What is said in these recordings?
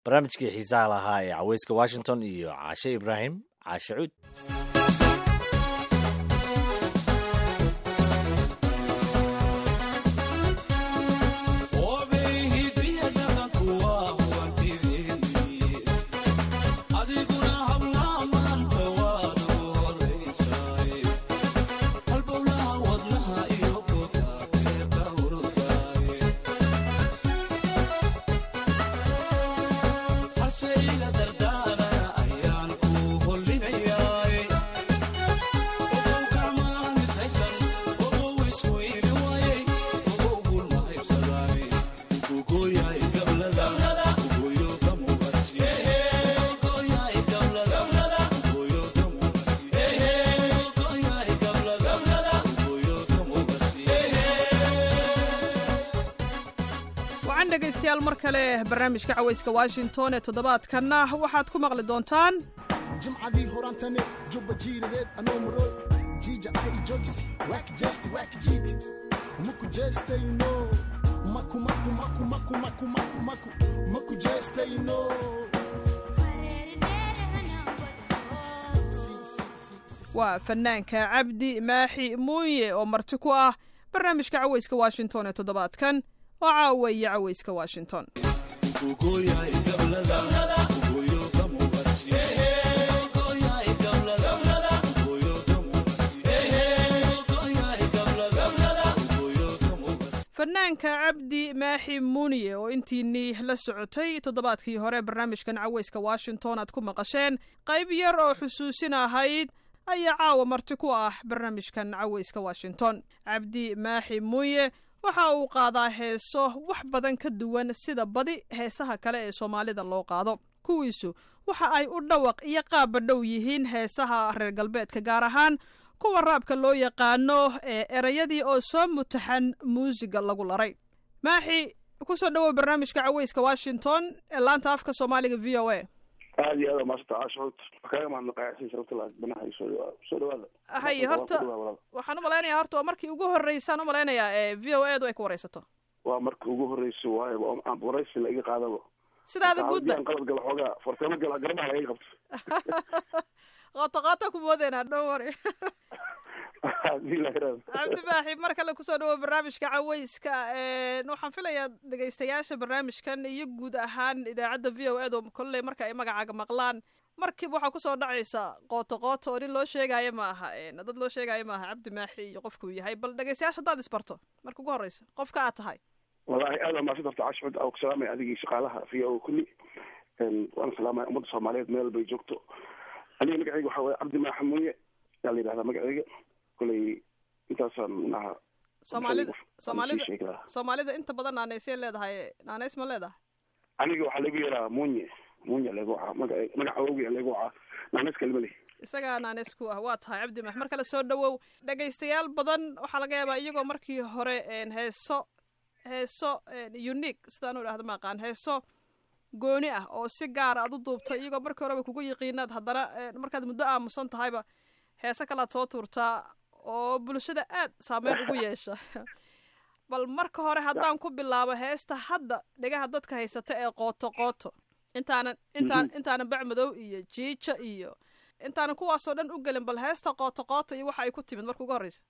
barnaamijkii xiisaha lahaa ee caweyska washington iyo caashe ibraahim caashe cuud dhegaystayaal mar kale barnaamijka cawayska washington ee toddobaadkanna waxaad ku maqli doontaan jimcadii horantane jubba jiiradeed anoo muro jiija ahay jogis waak jeesti waak jiiti maku jeestayno maku maku maku maku maku maku maku maku jeestayno waa fanaanka cabdi maaxi muuye oo marti ku ah barnaamijka cawayska washington ee toddobaadkan oo caawaya cawayska washington fanaanka cabdi maaxi muuniye oo intiinii la socotay toddobaadkii hore barnaamijkan cawayska washington aad ku maqasheen qayb yar oo xusuusin ahayd ayaa caawa marti ku ah barnaamijkan cawayska washington cabdi maaxi muuye waxa uu qaadaa heeso wax badan ka duwan sida badi heesaha kale ee soomaalida loo qaado kuwiisu waxa ay u dhawaq iyo qaabba dhow yihiin heesaha reer galbeedka gaar ahaan kuwa raabka loo yaqaano ee erayadii oo soo mutaxan muusiga lagu laray maaxi kusoo dhawow barnaamijka caweyska washington ee laanta afka soomaaliga v o a aad iyo aad maasanta caashuud kaaga mahadnaqaaysin sharafta banaha soo soo dhawaada haye horta waxaan u malaynayaa horta waa markii ugu horreysaan u malaynayaa ee v o edu ay ku wareysato waa marka ugu horreysa waayo waraysi la iga qaadaba sidaada guudba qalad gala xoogaa fartamo gala garbaha laga qabto qooto qoota ku moodeynaa dhow wari cabdi baaxi mar kale kusoo dhawo barnaamijka caweyska waxaan filayaa dhegaystayaasha barnaamijkan iyo guud ahaan idaacadda v o edo kolley marka ay magacaaga maqlaan markiiba waxaa kusoo dhacaysa qooto qooto oo nin loo sheegaayo ma aha dad loo sheegaayo ma aha cabdi maaxi iyo qofkuu yahay bal dhegaystayaasha haddaad isbarto marka ugu horreysa qofka aad tahay wallahi aad aa maadsan darta cashcud aa ku salaamaya adigii shaqaalaha v o kulli waana salaamaya ummadda soomaaliyeed meel bay joogto aniga magaceyga waxaa waye cabdi maaxi muuye yaa la yidhahdaa magaceyga koley intaasaan manaha soomaalida soomaalida soomaalida inta badan naaneysay leedahay naaneys ma leedahay aniga waxaa lagu yaraa munye munye lagu wacaa maga magaca awgi lagu wacaa naaneys kalima leh isagaa naaneys ku ah waa tahay cabdi max mar kale soo dhawow dhegaystayaal badan waxaa laga yaabaa iyagoo markii hore heeso heeso unique sidaan u idhahdo maaqaan heeso gooni ah oo si gaara aad u duubtay iyagoo markii horeba kugu yiqiinaad haddana markaad muddo aamusan tahayba heese kalaad soo tuurtaa oo bulshada aad saameyn ugu yeesha bal marka hore haddaan ku bilaabo heesta hadda dhegaha dadka haysata ee qooto qooto intaanan intaan intaanan bacmadow iyo jiija iyo intaanan kuwaasoo dhan u gelin bal heesta qooto qooto iyo waxa ay ku timid marka ugu horreysa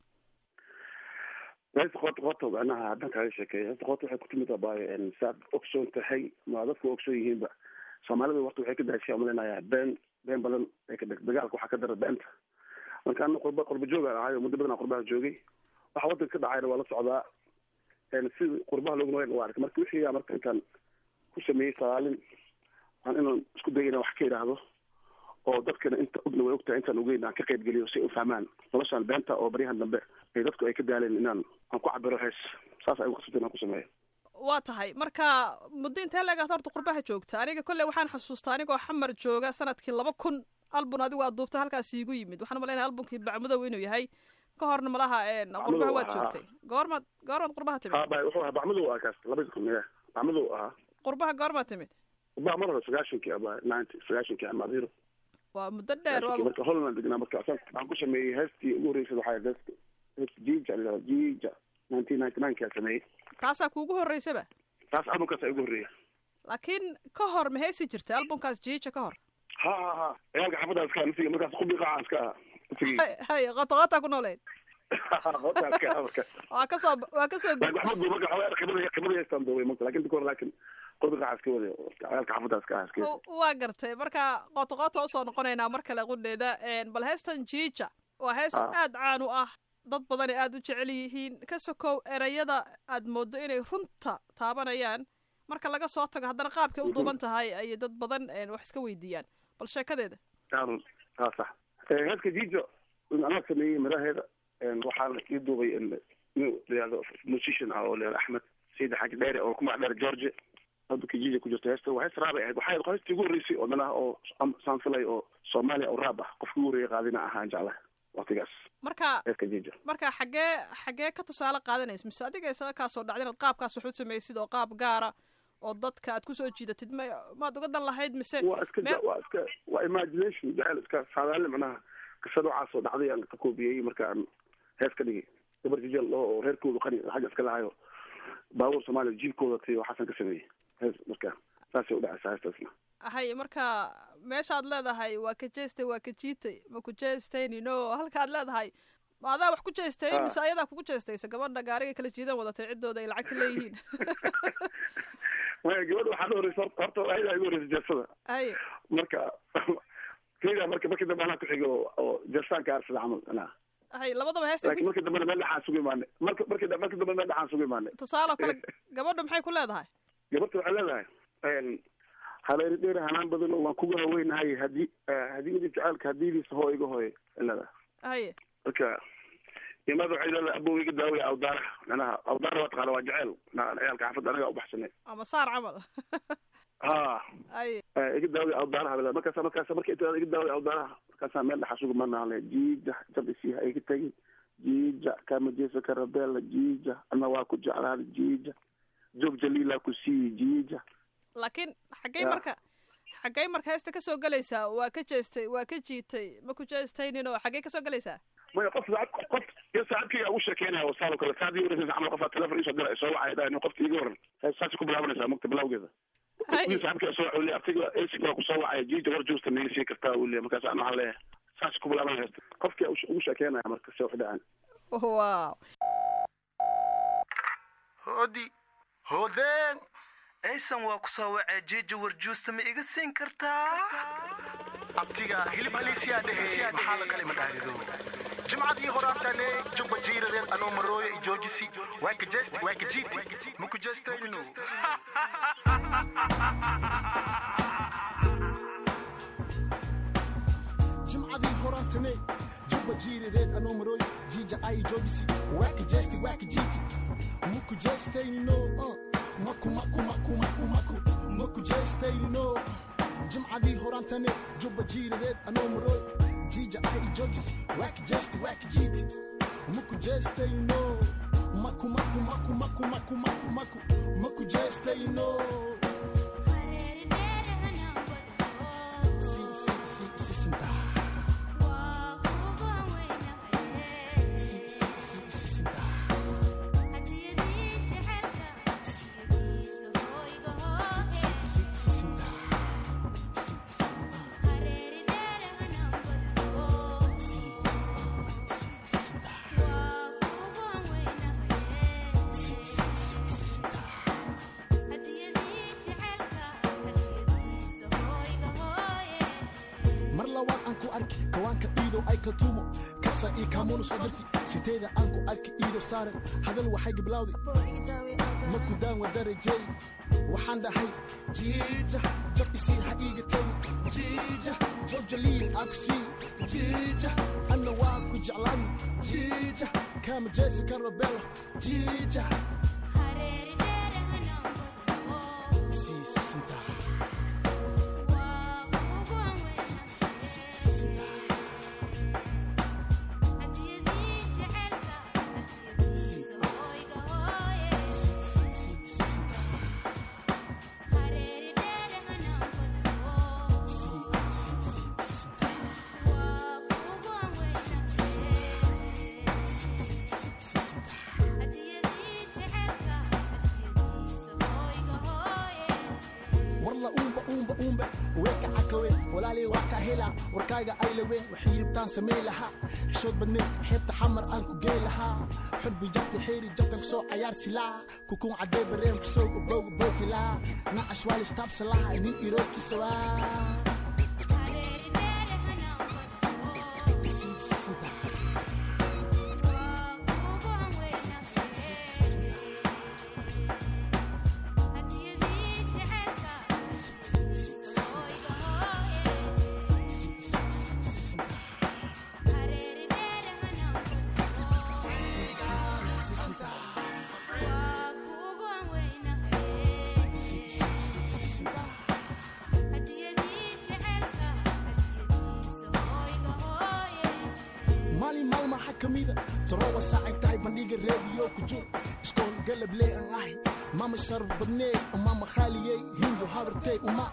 heesta qooto qooto macnaha haddaan kaaga sheekeeya heesta qooto waxay ku timid abaayo saad ogsoon tahay ma dadku ogsoon yihiinba soomaalida warta waxay ka daashay umaleynaya been been badan ay ka dagaalka waxaa ka dara beenta marka ana qurba qurba joogaan ahay oo muddo badan aan qurbaha joogay waxa waddanka ka dhacayna waa la socdaa sida qurbaha loogu nool waa arkay marka wixii marka intaan ku sameeyey sagaalin aan inaan isku dayo inaan wax ka idhaahdo oo dadkana inta ogna way ogtahay intaan ogeyn aan ka qayb geliyo si ay u fahmaan noloshaan beenta oo baryahan dambe ay dadku ay ka daaleen inaan aan ku cabiro hees saas ay uqasabta inaan ku sameeyo waa tahay marka muddo intee leegaad horta qurbaha joogta aniga kolley waxaan xasuustaa anigoo xamar jooga sanadkii laba kun albun adigu aad duubta halkaas iigu yimid waxaan umalaynaya albumkii bacmadow inuu yahay ka horna malaha qurbaha waad joogtay goormaad goormaad qurbaha timid wuxuu ahaa bacmadow ah kaas labadi kun ya bacmadow ahaa qurbaha goormaad timid qurbaha mar hore sagaashankii aba ninety sagaashankii amadiro waa muddo dheer marka holland degnaa marka waxaan ku sameeyey heestii ugu horreysay waxaa heesta heesta jija la jija nineteen ninety nine kaa sameeyey taasaa kuugu horreysaba taas albumkaas ugu horreeya laakiin ka hor ma heesi jirtay albumkaas jiija ka hor ha ha ha ciyaalka xaafadda iska naftiga markaas qubi qaaca iska aha naftigii hay hay qotoqotaa ku nooleed qotaa iska aha marka waa kasoo waa kasoo laakiin waxba duuba waxaa khibada khibada yeestaan duubay marka laakiin dikor laakiin qubi qaaca iska wada ciyaalka xaafadda iska aha iska wada waa gartay marka qotoqota usoo noqonaynaa mar kale qudheeda bal heestan jiija waa hees Ah. aad caan u ah dad badani aad u jecel yihiin ka sokow erayada aad moodo inay runta taabanayaan marka laga soo tago haddana qaabkay u duuban tahay ayay dad badan een, wax iska weydiiyaan bal sheekadeeda taarun haa sax Eh, heeska jijo anaa sameeyey madaheeda waxaa la ii duubay in layihahdo musician ah oo layihahdo axmed sayid xaaji dheere oo ku magac dheer george hadda jijo ku jirto heesta waa hees raabay ahayd waxay ahayd heestii ugu horreysay oo dhan ah oo am- saan filay oo soomaaliya oo raab ah qofkii ugu horreeyay qaadina ahaan jeclaha waqtigaas marka heeska jijo marka xaggee xaggee ka tusaale qaadanaysa mise adiga isaga kaasoo dhacda inaad qaabkaas wax u samaysid oo qaab gaara oo dadka aad kusoo jiidatid ma maad uga dan lahayd mise waa iska meel- waa iska waa imagination jecel iska saadaale macnaha qisa noocaas oo dhacday aan ka koobiyey marka aan hees ka dhigay gabar jijel oo oo reerkoodu qani xagga iska lahayo baabuur soomaaliya jiibkooda tiy oo xasan ka sameeyey hees marka saasay udhacaysaa heestaasna hay marka meeshaad leedahay waa ka jeestay waa ka jiitay ma ku jeestaynino halkaad leedahay ma adaa wax ku jeestay Ah. mise ayadaa kugu jeestaysa gabadha gaariga kala jiidan wadatay ciddooda ay lacagta leeyihiin maya gabadha waxaa la horeysa horta horta ayadaa igu horeysa jeesada hay marka keyda marka markii dambe anaa ku xiga oo oo jeestaanka aarsada camal anaa hay labadaba heesta laakiin markii dambena meel dhexaan sugu imaanay marka markii da- markii dambe meel dhexaan sugu imaanay tusaale oo kale gabadha maxay ku leedahay gabarta waxay leedahay haleeri dheer hanaan badan oo waan kugu haweynahay hadii hadiyadii jacaylka hadiidiisa hoo iga hooy ay leedahay haye marka imaada waxay leedahay abow iga daawaya awdaara manaha awdaara waa taqaana waa jaceyl na- ciyaalka xaafadda anaga ubaxsanay ama saar camal ha haye Eh, iga daawaya awdaaraha bay leedahay markaasa markaasa marka inta iga daawaya awdaaraha markaasaa meel dhaxa sugu manaale jiija jab isii ha iga tagin jiija kama jeesa karabela jiija ana waa ku jeclaada jiija joog jaliila ku siiyi jiija laakiin xaggay Ya. marka xaggay marka heesta kasoo gelaysaa waa ka jeestay waa ka jiitay ma ku jeestaynin oo xaggay kasoo gelaysaa maya qof saacad qof iyo saacadkayga ugu sheekeynaya oo saalo kale saacadii wareysa camal qofaa telefon isoo dira soo wacay dhahay qofka iga waran saasay ku bilaabanaysaa mugta bilawgeeda haye wiil saacadkii soo wacay artiga esiga waa kusoo wacaya jiija war juusta miga sii kartaa uu leeyahay markaas aan waxaan leeyahay saasay ku bilaabanaya qofkii ugu sheekeynaya marka se wax dhacan wow hoodi hoodeen aysan waa ku soo wacee jiija warjuusta ma iga siin kartaa abtiga hilib aliisiyaa dhehe maxaa la kale madhahdido jimcadii horaantale jubba jiiradeed anoo marooyo i joojisi waa ka jeesti waa ka jiiti ma ku jeestaynu jimcadii horaantane jubba jiiradeed anoo marooy jiija ay joogisi waaka jeesti waaka jiiti muku jeestaynino uh, maku maku maku maku maku maku jeestaynino jimcadii horaantane jubba jiiradeed anoo marooy jiija ay joogisi waaka jeesti waaka jiiti muku jeestaynino maku maku maku maku maku maku maku maku jeestaynino si si si si sintaa si si si si sintaa si si si sintaa si si ah, si si si sintaa si si si si sintaa mar labaad aan ku arki kawaanka iidow ay kaltuumo kabsa ii kaamuuna soo dirti siteeda aan ku arki iido saaran hadal waxay giblawdi maku daan wadarajey waxaan dhahay jiija jabisii ha iiga tagi jiija jojaliil aa ku sii jiija anna waa ku jeclaani jiija kaama jeesi kan robelo jiija sii sintaa sii sii sii sintaa sii sii sii sii sintaa sii sii sii sii sintaa xanuube weeka cakawe walaalay waa ka helaa warkaaga ay laween waxay yibtaan samey lahaa xishood badneed xeebta xamar aan ku gey lahaa xurbi jabta xeeri jabta kusoo cayaar silaa kukuun cadee bareen kusoo ubowga bootilaa nacash waa listaabsalaa nin iroobkiisa waa maalin maalma waxaa ka mida tarowa saacay tahay bandhiga reediyo ku jir iskool galablee aan ahay mama sharaf badnee umama khaaliyey hindu habartey uma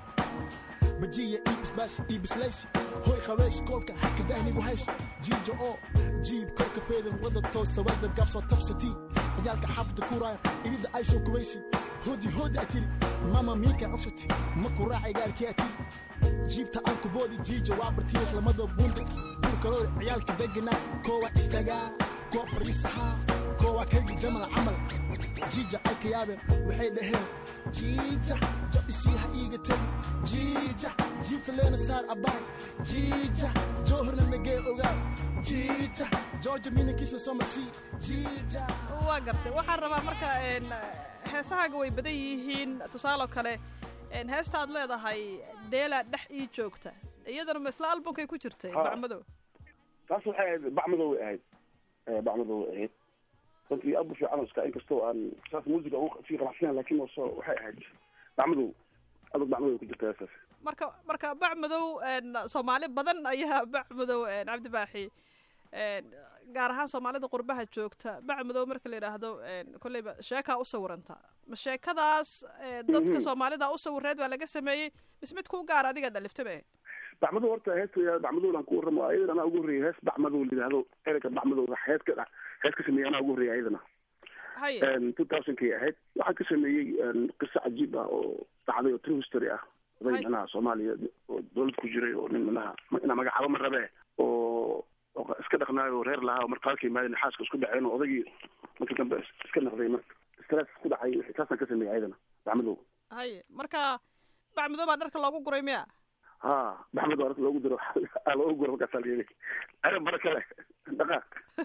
bajiya iibisbaas iibislaysi hoy qabeys koolka haka dahnigu hayso jiija oo jiib korka feedan wada toosta wadab gaabsoo tabsatii ciyaalka xaafada kuuraaya irida ay soo kubaysi hoodi hoodi a tiri mama miika cogsati ma ku raacay gaarkii a tiri jiibta aan ku boodi jiija waa bartiyas lamada buunda burkalooda ciyaalka deganaa koowa istagaa koo fariisahaa koowaa kaygi jamal camal jiija ay ka yaabeen waxay dhaheen jiija jabisii ha iiga tegi jiija jiibta leena saar abaay jiija joohorna nagee ogaa jiija georgia minankiisna soo marsii jiija waa gartay waxaan rabaa marka een, heesahaaga way badan yihiin tusaaloo kale een, heesta aad leedahay dheela dhex ii joogta iyadana ma isla albumkay ku jirtay Ha. bacmadow taas waxay ahayd bacmadow way ahayd Eh, bacmadow way ahayd runtii aad u fiican iska inkastoo aan saas muusiga ugu sii qanacsan laakiin waso waxay ahayd bacmadow adag bacmadow ay ku jirta heestaas marka marka bacmadow een, soomaali badan ayaa bacmadow een, cabdi baaxi een, gaar ahaan soomaalida qurbaha joogta bacmadow marka la yidhaahdo een, kolleyba sheekaa u sawiranta ma sheekadaas ee, dadka Mhm. soomaalida u sawireed baa laga sameeyey mis mid kuu gaara adiga dhaliftaba bacmadow horta heesta bacmadow aan ku warramo ayadan anaa ugu horreeyay hees bacmadow la yidhaahdo ereyga bacmadow hees ka hees ka sameeyay anaa ugu horreeyay ayadana haye two thousandkay ahayd waxaan ka sameeyey een, qiso cajiib ah oo dhacday oo true history ah oday Hay. manaha soomaaliya oo dowlad ku jiray oo nin manaha inaa magacaabo ma rabe oo oo iska dhaqnaayo oo reer lahaa oo marka halka imaadeen xaaska isku dhaceen oo odaygii markii dambe is- iska naqday marka stress ku dhacay taasaan ka sameeyey ayadana bacmadow haye marka bacmadow baa dharka loogu guray miya ha baxmed waa loogu diro aa loogu guro markaasaa la yidhi arrin bara kale dhaqaaq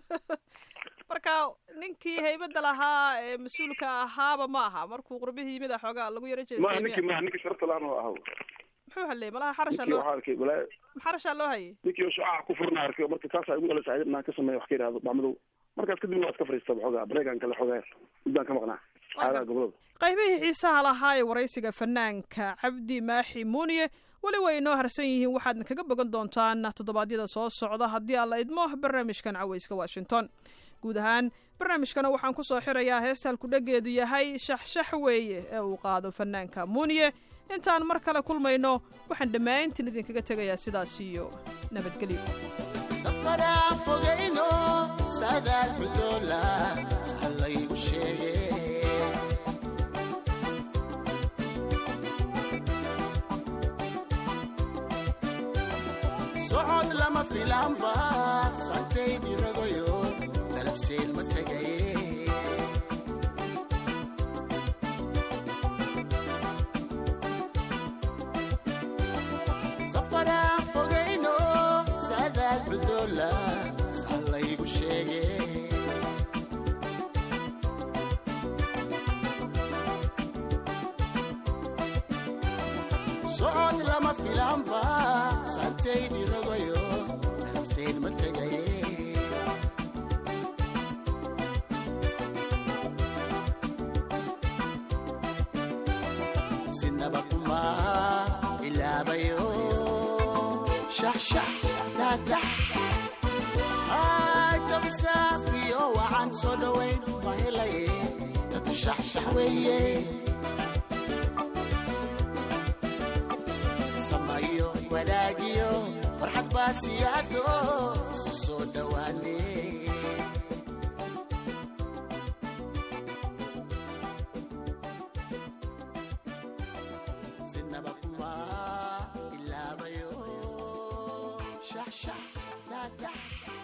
marka ninkii haybadda lahaa ee mas-uulka ahaaba ma aha markuu qurbihii yimid a xoogaa lagu yaro maha jeestay ninkii miya maha ninkii sharafta laan oo ahaw muxuu halleeyey malaha xarashaa ninkii loo waxaa arkay balaa xarashaa loo hayay ninkii oo shucaaca ku furna arkay marka taasaa igu dhalasay ayadna aan ka sameeya wax ka yidhahdo bacmadow markaas kadibna waa iska fariista xoogaa bareegaan kale xoogaa muddaan ka maqnaa xaalaha gobolada qaybihii xiisaha lahaa ee waraysiga fanaanka cabdi maaxi muuniye weli way inoo harsan yihiin waxaadna kaga bogan doontaan toddobaadyada soo socda haddii alla idmo barnaamijkan cawayska washington guud ahaan barnaamijkana waxaan ku soo xirayaa heesta halkudhegeedu yahay shaxshax weeye ee uu qaado fanaanka muuniye intaan mar kale kulmayno waxaan dhammaantiin idinkaga tegayaa sidaas iyo nabadgelyo safaraan fogayno saadaal xudoola sahal laygu sheege socod lama filaanba santaydi rogayo dalabseen ma tegaye safaraan fogayno saadaal xudoola sahal laygu sheege socod lama filaanba santaydi rogayo dalabseen ma tegaye sinaba kuma ilaabayo shaxshax daadax jabisaafiyo wacan soo dhowayn ma helaye dadku shaxshax weeye samayo wanaagiyo farxad baa siyaado isu soo dhowaane sinaba kuma shaxshax daadax